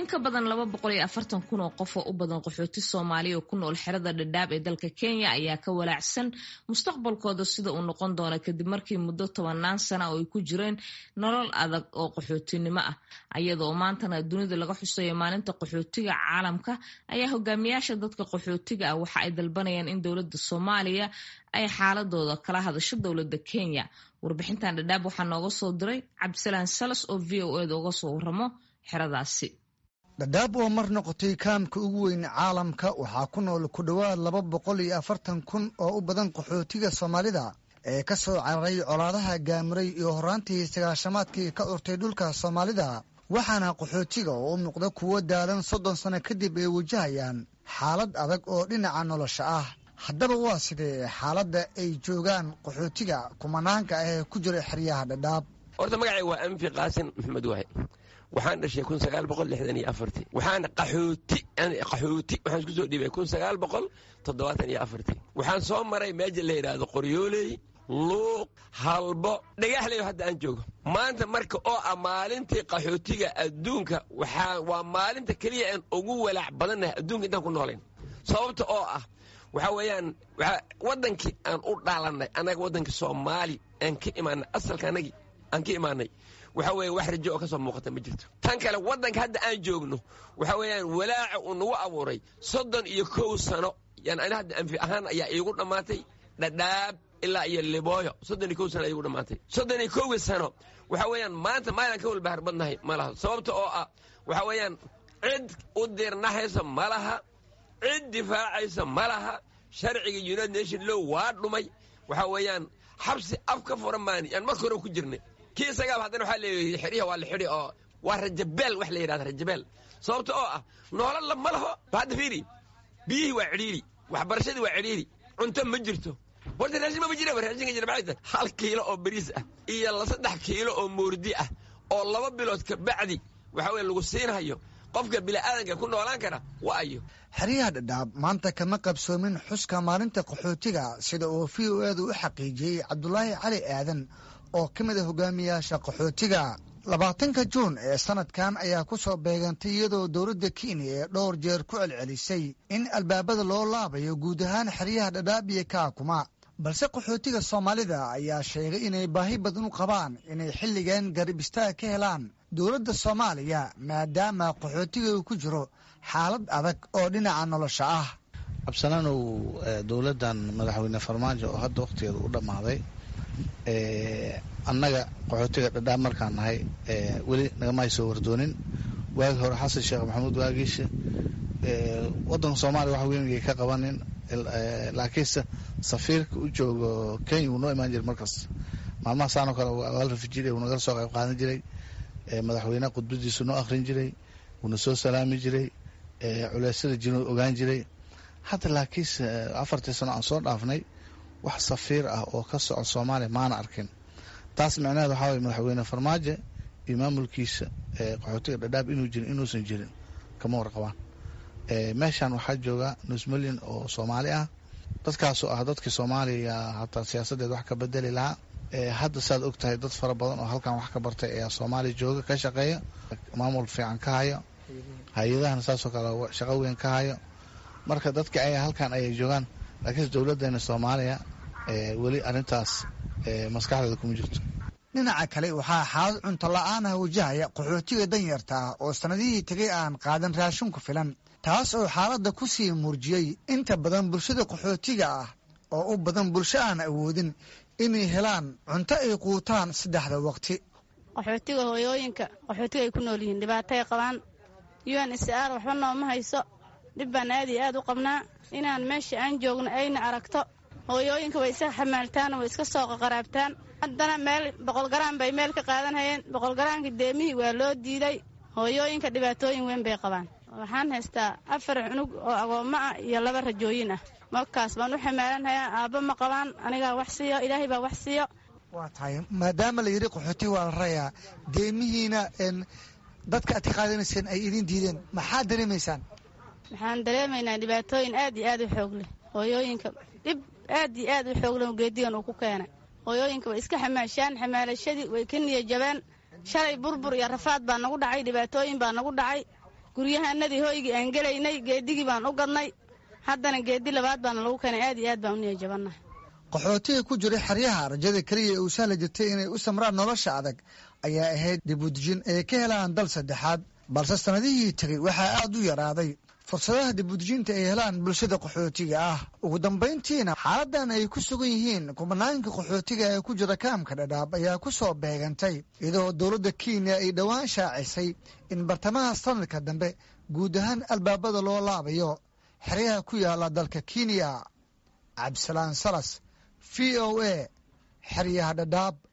in ka badan laba boqol iyo afartan kun oo qof oo u badan qaxooti soomaaliya oo ku nool xerada dhadhaab ee dalka kenya ayaa ka walaacsan mustaqbalkooda sida uu noqon doono kadib markii muddo tobanaan sana oo ay ku jireen nolol adag oo qaxootinimo ah ayadoo maantana dunida laga xuseeyo maalinta qaxootiga caalamka ayaa hogaamiyaasha dadka qaxootiga ah waxa ay dalbanayaan in dowladda soomaaliya ay xaaladooda kala hadasho dowladda kenya warbixintan dhadhaab waxaa nooga soo diray cabdisalaan salas oo v o eda uga soo waramo xeradaasi dhadhaab oo mar noqotay kaamka ugu weyn caalamka waxaa ku nool ku dhowaad laba boqol iyo afartan kun oo u badan qaxootiga soomaalida ee ka soo cararay colaadaha gaamiray iyo horaantii sagaashamaadkii ka urtay dhulka soomaalida waxaana qaxootiga oo u muuqda kuwo daalan soddon sano kadib ay wajahayaan xaalad adag oo dhinaca nolosha ah haddaba waa sidee xaaladda ay joogaan qaxootiga kumanaanka ah ee ku jira xeryaha dhadhaab horta magacay waa anfi qaasin maxamed waahe waxaan dhashay kun sagaal boqol lixdan iyo afartii waxaan qaxooti qaxooti waxaan isku soo dhiibay kun sagaal boqol toddobaatan iyo afartii waxaan soo maray meeja la yidhaahdo qoryooley luuq halbo dhagaxleyo hadda aan joogo maanta marka oo ah maalintii qaxootiga adduunka waxaa waa maalinta keliya aan ugu walaac badannahay adduunka intaan ku noolayn sababta oo ah waxaa weeyaan waddankii aan u dhaalannay annaga waddankii soomaali aan ka imaanay asalka annagii aan ka imaanay waxa weeye wax rajo oo ka soo muuqata ma jirto tan kale waddanka hadda aan joogno waxa weeyaan walaaca uu nagu abuuray soddon iyo kow sano yan ani hadda anfi ahaan ayaa iigu dhammaatay dhadhaab ilaa iyo libooyo soddon iyo kow sano iigu dhammaatay soddon iyo kowgii sano waxa weeyaan maanta maalan ka walbahar badnahay ma laha sababta oo ah waxa weeyaan cid u dirnahaysa ma laha cid difaacaysa ma laha sharciga united nation low waa dhumay waxa weeyaan xabsi af ka furan maan yaan marka hore ku jirnay kii isagaaba haddana waxaa leeyahay xidhiha waa la xidhi oo waa rajabeel wax la yidhahda rajabeel sababta oo ah noolalla ma laho hadda fiiri biyihii waa cidhiiri waxbarashadii waa cidhiiri cunto ma jirto horta raashin mama jira raashinka jira maxay tahay hal kiilo oo bariis ah iyo la saddex kiilo oo moordi ah oo laba bilood ka bacdi waxa weye lagu siinhayo qofka bini'aadanka ku noolaan kara waa ayo xeryaha dhadhaab maanta kama qabsoomin xuska maalinta qaxootiga sida uu v o edu u xaqiijiyey cabdulaahi cali aadan oo ka mid a hogaamiyaasha qaxootiga labaatanka juun ee sanadkan ayaa ku soo beegantay iyadoo dowladda kenya ee dhowr jeer ku celcelisay in albaabada loo laabayo guud ahaan xeryaha dhadhaab iyo kaakuma balse qaxootiga soomaalida ayaa sheegay inay baahi badan u qabaan inay xilligan garib istaag ka helaan dowladda soomaaliya maadaama qaxootiga uu ku jiro xaalad adag oo dhinaca nolosha ah cabsalaanow dowladdan madaxweyne farmaajo oo hadda wakhtigeeda u dhammaaday annaga qaxootiga dhadhaab markaan nahay weli nagama soo wardoonin waagi hore xasan sheekh maxamuud waagiisha waddanka soomaaliya wax weyn ka qabanin laakiinse safiirka u joogo kenya wuu noo imaan jiray markaas maalmaha saanoo kale waa la rafi jiray wuu nagala soo qayb qaadan jiray madaxweyneha khudbadiisu noo akhrin jiray wuuna soo salaami jiray culeysyada jinuu ogaan jiray hadda laakiinse afartii sano aan soo dhaafnay wax safiir ah oo ka soco soomaaliya maana arkin taas micnaheed waxaa waye madaxweyne farmaajo iyo maamulkiisa qaxootiga dhadhaab inuu jirin inuusan jirin kama warqabaan meeshan waxaa jooga nus milyan oo soomaali ah dadkaasoo ah dadkii soomaaliya hataa siyaasaddeed wax ka bedeli lahaa hadda saad og tahay dad fara badan oo halkan wax ka bartay ayaa soomaaliya jooga ka shaqeeya maamul fiican ka hayo hay-adahana saasoo kale shaqo weyn ka hayo marka dadka ay halkan ayay joogaan laakiinse dowladdeena soomaaliya weli arrintaas maskaxdeeda kuma jirto dhinaca kale waxaa xaalad cunto la-aanah wajahaya qaxootiga danyarta ah oo sannadihii tegay aan qaadan raashin ku filan taas oo xaaladda ku sii muurjiyey inta badan bulshada qaxootiga ah oo u badan bulsho aan awoodin inay helaan cunto ay quutaan saddexda waqti qaxootiga hooyooyinka qaxootiga ay ku nool yihiin dhibaatay qabaan un sr waxba nooma hayso dhib baan aad iyo aad u qabnaa inaan meesha aan joogno ayna aragto hooyooyinka way iska xamaaltaan way iska soo qaqaraabtaan haddana meel boqolgaraan bay meel ka qaadanhayeen boqolgaraanka deemihii waa loo diiday hooyooyinka dhibaatooyin weyn bay qabaan waxaan haystaa afar cunug oo agoommo ah iyo laba rajooyin ah markaas baan u xamaalanhayaa aabba ma qabaan anigaa wax siiyo ilaahay baa wax siiyo waa tahay maadaama la yidhi qaxootiga waa la rayaa deemihiina dadka aad ka qaadanayseen ay idin diideen maxaad dareemaysaan waxaan dareemaynaa dhibaatooyin aad iyo aad u xoog leh hooyooyinka dhib aad iyo aad u xoog leh geedigan uu ku keenay hooyooyinka way iska xamaashaan xamaalashadii way ka niya jabeen shalay burbur iyo rafaad baa nagu dhacay dhibaatooyin baa nagu dhacay guryahanadii hoygii aan gelaynay geedigii baan u gadnay haddana geedi labaad baana lagu keenay aad iyo aad baan u niyajabannahay qaxootiga ku jiray xeryaha rajada keliya ee uu sahli jirtay inay u samraan nolosha adag ayaa ahayd dibudejin ay ka helaan dal saddexaad balse sannadihii tegey waxaa aad u yaraaday fursadaha dibudejinta ay helaan bulshada qaxootiga ah ugu dambayntiina xaaladan ay ku sugan yihiin kubanaanka qaxootiga ee ku jira kaamka dhadhaab ayaa ku soo beegantay iyadoo dowladda kenya ay dhowaan shaacisay in bartamaha sanadka dambe guud ahaan albaabada loo laabayo xeryaha ku yaala dalka kenya cabdisalaan salas v o a xeryaha dhadhaab